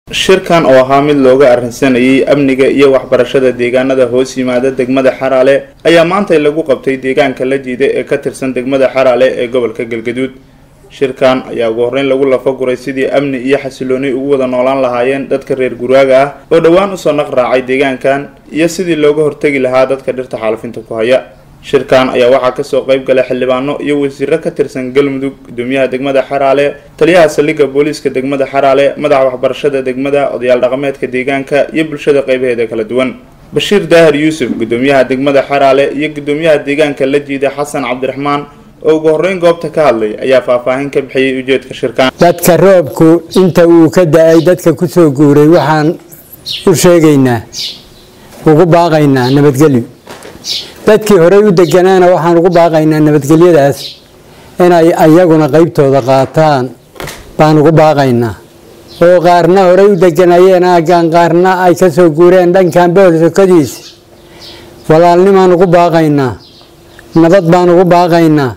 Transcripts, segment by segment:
shirkan oo ahaa mid looga arrinsanayay amniga iyo waxbarashada deegaanada hoos yimaada degmada xaraale ayaa maantay lagu qabtay deegaanka la jiida ee ka tirsan degmada xaraale ee gobolka galgaduud shirkan ayaa ugu horreyn lagu lafaguray sidii amni iyo xasilooni ugu wada noolaan lahaayeen dadka reer guraaga ah oo dhowaan usoo naq raacay deegaankan iyo sidii looga hortegi lahaa dadka dhirta xaalufinta ku haya shirkan ayaa waxaa kasoo qayb galay xildhibaano iyo wasiiro ka tirsan galmudug gudoomiyaha degmada xaraale taliyaha saldhigga booliiska degmada xaraale madaxa waxbarashada degmada odayaal dhaqameedka deegaanka iyo bulshada qaybaheeda kala duwan bashiir daahir yuusuf gudoomiyaha degmada xaraale iyo gudoomiyaha deegaanka la jiida xasan cabdiraxmaan oo ugu horreyn goobta ka hadlay ayaa faahfaahin ka bixiyey ujeedka shirkan dadka roobku inta uu ka da-ay dadka kusoo guuray waxaan u sheegaynaa ugu baaqaynaa nabadgelyo dadkii horey u deganaana waxaan ugu baaqaynaa nabadgelyadaas inay ayaguna qeybtooda qaataan baan ugu baaqaynaa oo qaarna horey u deganayeen aaggan qaarna ay ka soo guureen dhankan bool sokadiisa walaalnimaan ugu baaqaynaa nabad baan ugu baaqaynaa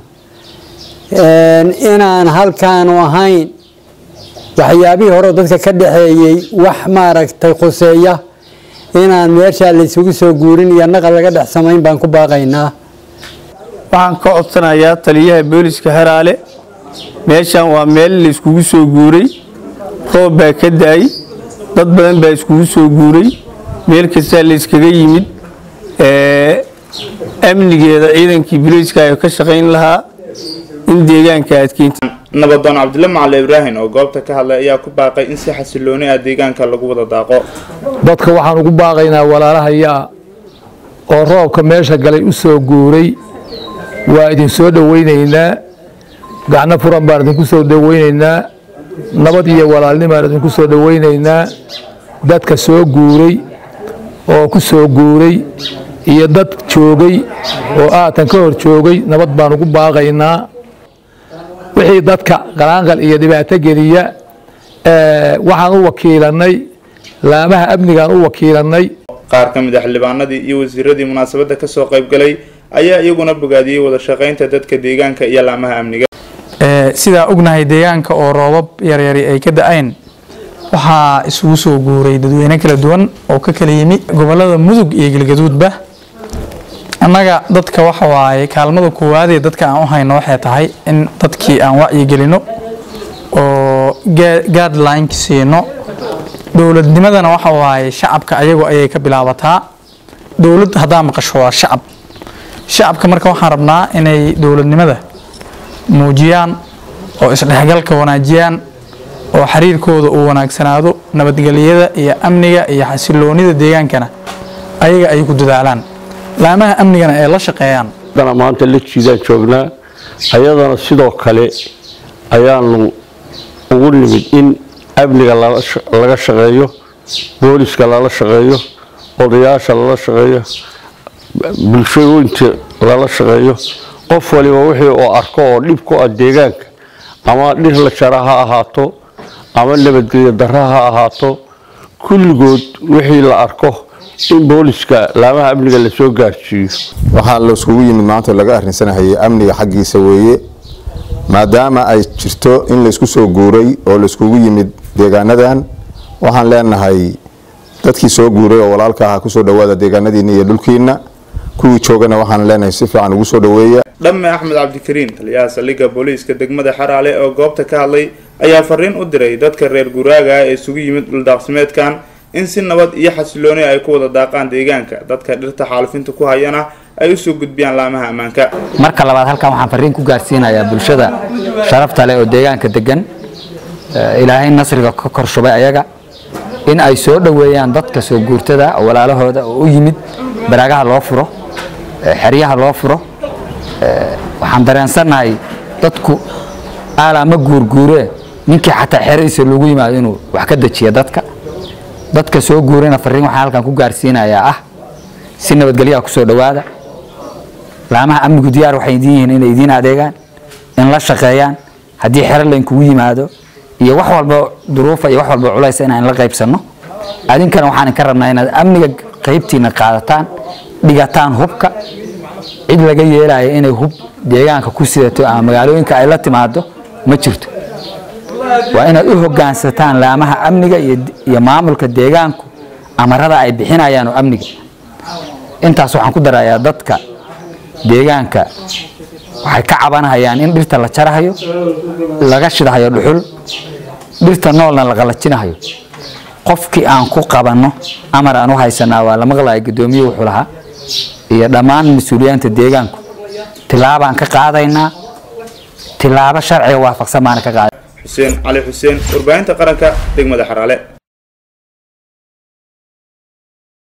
inaan halkaanu ahayn waxyaabihii hore dadka ka dhaxeeyey wax maaragtay khuseeya inaan meeshaa laysugu soo guurin iyo naqal laga dhex samayn baan ku baaqaynaa waxaan ka codsanayaa taliyaha booliska haraale meeshan waa meel layskugu soo guuray roob baa ka da-ay dad badan baa iskugu soo guuray meel kastaa layskaga yimid amnigeeda ciidankii booliiska ay ka shaqayn lahaa in deegaanka adkeynta nabadoon cabdille macali ibraahim oo goobta ka hadlay ayaa ku baaqay in si xasilooni ah deegaanka lagu wada daaqo dadka waxaan ugu baaqaynaa walaalahayaa oo roobka meesha galay u soo guuray waa idin soo dhowaynaynaa gacno furan baan idinku soo dhowaynaynaa nabad iyo walaalnimaan idinku soo dhowaynaynaa dadka soo guuray oo ku soo guuray iyo dad joogay oo aatan ka hor joogay nabad baan ugu baaqaynaa wixii dadka qalaanqal iyo dhibaato geliya waxaan u wakiilanay laamaha amnigaan u wakiilanay qaar ka mid a xildhibaanadii iyo wasiiradii munaasabadda kasoo qayb galay ayaa iyaguna bogaadiyey wada shaqaynta dadka deegaanka iyo laamaha amniga sidaa ognahay deegaanka oo roobab yaryari ay ka da-een waxaa isugu soo guuray dadweyne kala duwan oo ka kala yimi gobolada mudug iyo galgaduudba annaga dadka waxa waaye kaalmada koowaadee dadka aan u hayno waxay tahay in dadkii aan wacyigelino oo guidelineka siino dowladnimadana waxa waaye shacabka ayagu ayay ka bilaabataa dowlad haddaa maqasho waa shacab shacabka marka waxaan rabnaa inay dowladnimada muujiyaan oo isdhexgalka wanaajiyaan oo xiriirkooda uu wanaagsanaado nabadgelyada iyo amniga iyo xasiloonida deegaankana ayaga ay ku dadaalaan laamaha amnigana ay la shaqeeyaan dana maanta la jiidaan joognaa ayadana sidoo kale ayaanu ugu nimid in amniga laga shaqeeyo booliska lala shaqeeyo odayaasha lala shaqeeyo bulshooyinta lala shaqeeyo qof waliba wixii oo arko oo dhib ku ah deegaanka ama dhir la jara ha ahaato ama nabadgelyo darra ha ahaato kulligood wixii la arko in booliska laamaha amniga lasoo gaarsiiyo waxaa laiskugu yimid maanta laga arrinsanahayay amniga xaggiisa weeye maadaama ay jirto in laysku soo guuray oo layskugu yimid deegaanadan waxaan leenahay dadkii soo guuray oo walaalka ahaa kusoo dhawaada deegaanadiina iyo dhulkiina kuwii joogana waxaan leenahay si fiican ugu soo dhaweeya dhamme axmed cabdikariin taliyaha saldhigga booliiska degmada xaraale oo goobta ka hadlay ayaa fariin u diray dadka reer guraaga ah ee isugu yimid dhuldaaqsimeedkan in si nabad iyo xasilooni ay ku wada daaqaan deegaanka dadka dhirta xaalufinta ku hayana ay usoo gudbiyaan laamaha ammaanka marka labaad halkan waxaan fariin ku gaarsiinayaa bulshada sharafta leh oo deegaanka degan ilaahay nasriga ka korshubay ayaga in ay soo dhoweeyaan dadka soo guurtada oo walaalahooda oo u yimid baraagaha loo furo xeryaha loo furo waxaan dareensannahay dadku aalaa ma guurguuree ninkii xataa xeradiisa loogu yimaado inuu wax ka dejiya dadka dadka soo guurayna fariin waxaan halkan ku gaarsiinayaa ah si nabadgelyaha kusoo dhowaada laamaha amnigu diyaar waxay idin yihiin inay idiin adeegaan in la shaqeeyaan haddii xero laynkugu yimaado iyo wax walba duruufa iyo wax walba culaysa inaan la qaybsanno adinkana waxaan ka rabnaa inaad amniga qaybtiina qaadataan dhigataan hubka cid laga yeelaya inay hub deegaanka ku sidato ama magaalooyinka ay la timaado ma jirto waa inaad u hoggaansataan laamaha amniga iyo iyo maamulka deegaanku amarada ay bixinayaan oo amniga intaas waxaan ku darayaa dadka deegaanka waxay ka cabanahayaan in dhirta la jarahayo laga shidahayo dhuxul dhirta noolna la qalajinahayo qofkii aan ku qabanno amar aan u haysanaa waa la maqlaya guddoomiye wuxuu lahaa iyo dhammaan mas-uuliyaanta deegaanku tilaabaan ka qaadaynaa tilaabo sharciga waafaqsan baana ka qaaday xuseen cali xuseen warbaahinta qaranka degmada xaraale